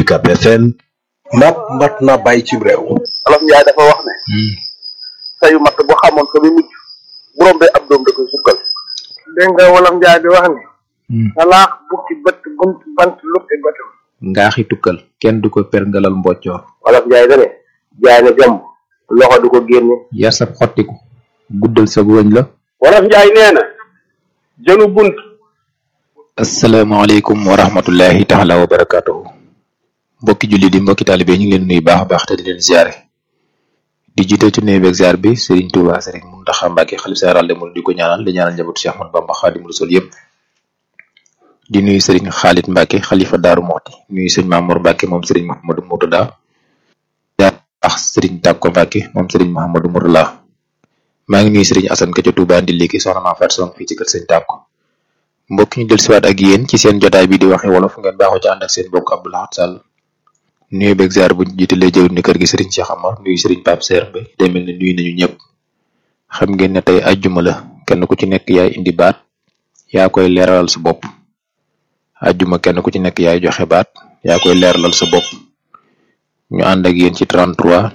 UCAB FM mat mat na bàyyi ci réew Olof Njaay dafa wax ne sayu matt bu xamoon fa muy mujj bu rombee ab doom da koy sukkal dégg nga wolof njaay di wax ni salaax bukki bët bunt bant luppi bëtam ngaaxi tukkal kenn du ko perngalal mboccoor Olof Njaay da ne jaay ne gàmm loxo du ko génne yar sab xottiku guddal sa wëñ la Wolof Njaay nee na jënu bunt asalaamaaleykum wa rahmatullahi taala wa barakatuhu mbokki julli di mbokki taalibe ñu ngi leen nuyu baax a baax te di leen ziare di jiite ci nuyu beeg ziar bi Serigne Touba Serigne Mountakha Mbacké xalif général des mourides di ko ñaanal di ñaanal njabootu Cheikh Ahmadou Bamba Khadimu Rasul yëpp di nuyu Serigne Khalid Mbacké xalifa Daaru Moxti nuyu Serigne Mamour Mbacké moom Serigne Mouhamadou Mourtada ziar baax Serigne Takko Mbacké moom Serigne Mouhamadou Mourtada maa ngi nuyu Serigne Assane ka ca Touba ndi léegi soxna maa faat song fii ci kër Serigne Takko mbokk ñu del siwaat ak yéen ci seen jotaay bi di waxe wolof ngeen baaxoo ci ànd ak seen mbokk Abdou Lahad Sall nuyu beeg ziar bu jiitalee jëw ni kër gi Serigne Cheikh Amar nuyu Serigne Pape Serre Mbaye day mel ne nuyu nañu ñëpp xam ngeen ne tey ajjuma la kenn ku ci nekk yaay indi baat yaa koy leeralal sa bopp ajjuma kenn ku ci nekk yaay joxe baat yaa koy leeralal sa bopp ñu ànd ak yéen ci 33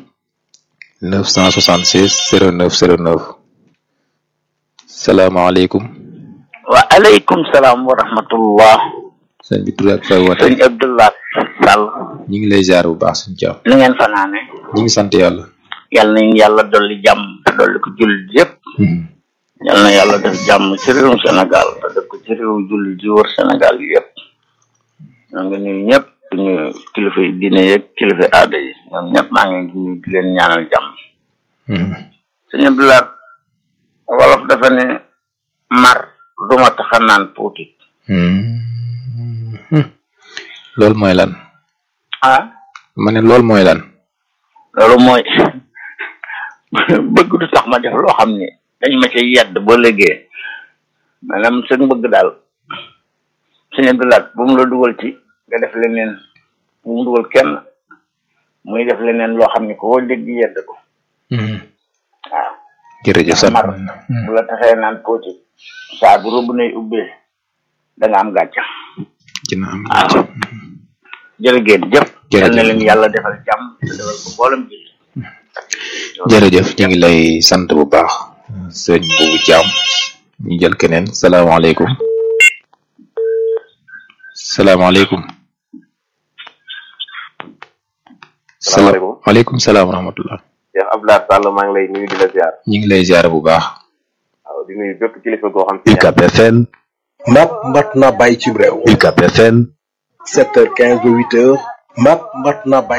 976 09 09 salaamaaleykum wa aleykum salaam wa rahmatullah sëñ bi tur ak fay woote sëñ Abdullah Sall ñu ngi lay ziar bu baax suñu caam nu ngeen fanaane ñu ngi sant yàlla yal nañ yàlla dolli jàmm te dolli ko jullit yëpp yal na yàlla def jàmm ci réewum Sénégal te def ko ci réewu jullit yi wër Sénégal yi yëpp ñoo ngi nuyu ñëpp suñu kilifa yi diine yeeg kilifa aada yi ñoom ñëpp maa ngi nuyu di leen ñaanal jàmm sëñ Abdullah wolof dafa ne mar duma taxa naan puuti loolu mooy lan ah ma ne loolu mooy lan loolu mooy bëgg du tax ma def loo xam ne dañ ma ci yedd ba léegi maanaam seen bëgg daal sëñ Abdoulaye bu mu la dugal ci nga def leneen bu mu dugal kenn muy def leneen loo xam ne ko dégg yedd ko waaw jërëjëf sant mar bu la taxee naan pooti saa bu robu nay ubbee da nga am gàcca dina am waaw jërëgéen jëf Jërëjëf. yal na leen yàlla defal jàmm te defal ko mboolem bi jërëjëf ñu ngi lay sant bu baax sëñ bu jaam ñu jël keneen salaamaaleykum salaamaaleykum Salaamaaleykum. waaleykum salaam wa rahmatullah Cheikh Abdoulaye Sall maa ngi lay nuyu di la ziar ñu ngi lay ziar bu baax waaw di nuyu bépp kilifa goo xam si UCAB FM mat mat na bàyyi ci réew UCAB FM 7h15 ba 8h mat mat na bàyyi